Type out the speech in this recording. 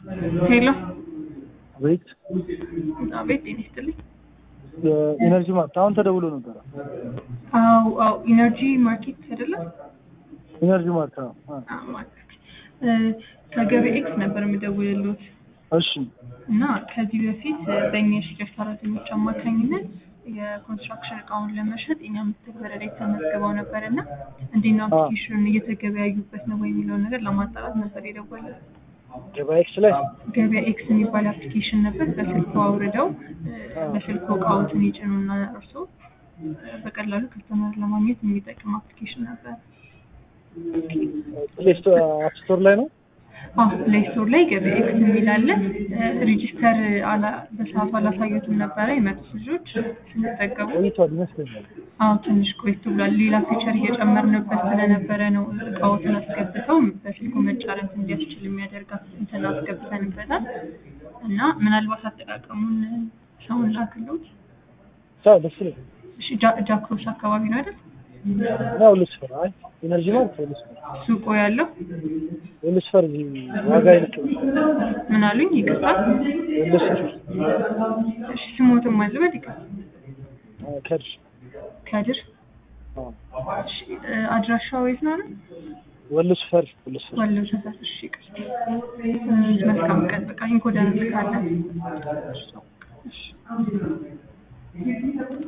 ሄሎ ቤት አቤት ጤና ይስጥልኝ። የኢነርጂ ማርት አሁን ተደውሎ ነበረ። አው አው ኢነርጂ ማርኬት አይደለም ኢነርጂ ማርት አዎ። አዎ። አዎ፣ ማርኬት እ፣ ከገበያ ኤክስ ነበር የምደውልልዎት እሺ እና ከዚህ በፊት እ፣ በእኛ የሽያጭ ሰራተኞች አማካኝነት የኮንስትራክሽን እቃውን ለመሸጥ እኛ መተግበሪያ ላይ ተመዝግበው ነበር እና እንዴት ነው አፕሊኬሽኑን እየተገበያዩበት ነው ወይ የሚለውን ነገር ለማጣራት ነበር የደወልነው። ገበያ ኤክስ ላይ ገበያ ኤክስ የሚባል አፕሊኬሽን ነበር። በስልኩ አውርደው እ፣ በስልኩ እቃዎትን ይጭኑና እርሶ እ፣ በቀላሉ ከስተመር ለማግኘት የሚጠቅም አፕሊኬሽን ነበር። ፕሌይ ስቶር አፕ ስቶር ላይ ነው። አዎ ፕሌይ ስቶር ላይ ገበያ ኤክስ የሚል አለ። ሬጂስተር አላ በሰዓቱ አላሳዩትም ነበረ የመጡት ልጆች ስንጠቀሙ። ቆይቷል ይመስለኛል። አዎ ትንሽ ቆይቶ ብሏል። ሌላ ፊቸር እየጨመርንበት ስለነበረ ነው እቃዎትን አስገብተው በስልኩ መጫረት እንዲያስችል የሚያደርግ እንትን አስገብተንበታል እና ምናልባት አጠቃቀሙን ሰውን ላክሎት። ሳው ደስ ይላል። እሺ ጃ- ጃክሮስ አካባቢ ነው አይደል ነው ልስፈር። አይ ኢነርጂ ማርት ልስፈር ሱቆ ያለው? ልስፈር ዋጋ ይልቅ ምን አሉኝ? ይቅርታ። ልስፈር እሺ ስሞትም አልበል ይቅርታ። ከድር ከድር አዎ እሺ እ፣ አድራሻው የት ነው አለ? ወልስፈር ወልስፈር ወሎ ሰፈር። እሺ ይቅርታ። እ፣ መልካም ቀን። በቃ ኢንኮደንስ ካለ እሺ